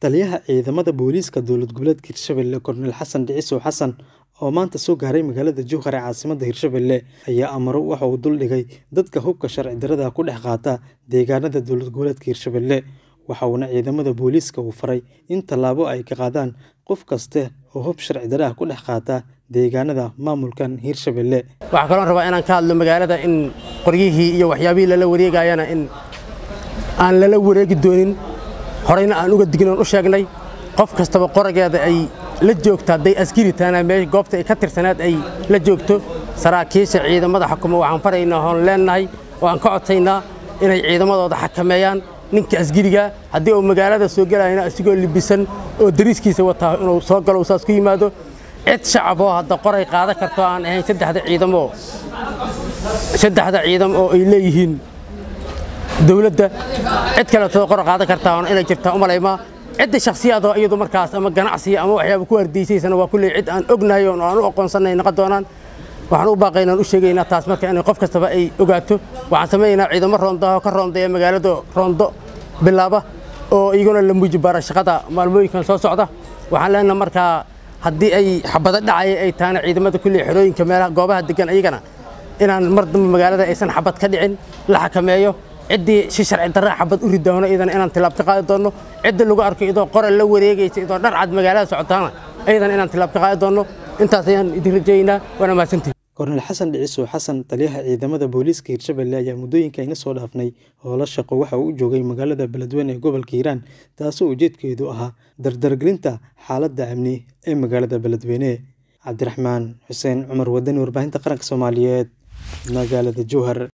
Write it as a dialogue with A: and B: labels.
A: Taliyaha Ciidamada Booliiska Dowlad Goboleedka Hirshabelle Korneyl Xasan Dhiciso Xasan oo maanta soo gaaray magaalada Jowhar ee caasimadda Hirshabelle ayaa amaro waxa uu duldhigay dadka hubka sharci darrada ku dhex qaata deegaanada dowlad goboleedka Hirshabelle waxa uuna ciidamada booliiska u faray in tallaabo ay ka qaadaan qof kasta oo hub sharci darro ah ku dhex qaata deegaanada maamulkan Hirshabelle
B: waxaa kaloo rabaa inaan ka hadlo magaalada in qoryihii iyo waxyaabihii lala wareegayana in aan lala wareegi doonin horeyna aan uga dignoon u sheegnay qof kastaba qorageeda ay la joogto hadday askari tahana meel goobta ay ka tirsanaad ay la joogto saraakiisha ciidamada xukuma waxaan faraynaa oon leenahay oo aan ka codsaynaa inay ciidamadooda xakameeyaan ninka askariga haddii uu magaalada soo gelayana asigoo libisan oo dariiskiisa wataa inuu soo galo uu saas ku yimaado cid shacab oo hadda qoray qaadan karto aan ahayn saddexda ciidamo saddexda ciidam oo ay leeyihiin dowladda cid kaleetoo qor qaadan kartaa oon inay jirtaa u malaymaa cidda shakhsiyaadoo iyadu markaas ama ganacsiga ama waxyaaba ku ardaysaysana waa kulley cid aan ognahay oo aan u aqoonsanay noqon doonaan waxaan u baaqaynaa u sheegaynaa taas marka inay qof kastaba ay ogaato waxaan samaynaynaa ciidamo roondaha oo ka roondeeya magaalada roondo bilaaba oo iyaguna la muujibaara shaqada maalmooyinkan soo socda waxaan leenahay markaa haddii ay xabado dhacaya ay tahana ciidamada kulley xerooyinka meelaha goobaha degan iyagana inaan mar dambe magaalada aysan xabad ka dhicin la xakameeyo ciddii si sharci darra xabad u ridoono iyadana inaan tilaab ka qaadi doonno cidda lagu arko idoo qoral la wareegaysa idoo dhar cad magaalada socotaana iyadana inaan tilaab ka qaadi doonno intaas ayaan idin rajaynaa waana mahadsantihin
A: Korneyl Xasan Dhiciso Xasan taliyaha ciidamada booliiska Hirshabelle ayaa muddooyinka ina soo dhaafnay howlo shaqo waxa uu u joogay magaalada Beledweyne ee gobolka Hiiraan taasoo ujeedkeedu ahaa dardargelinta xaaladda amni ee magaalada Beledweyne Cabdiraxmaan Xuseen Cumar Wadani warbaahinta qaranka Soomaaliyeed magaalada Jowhar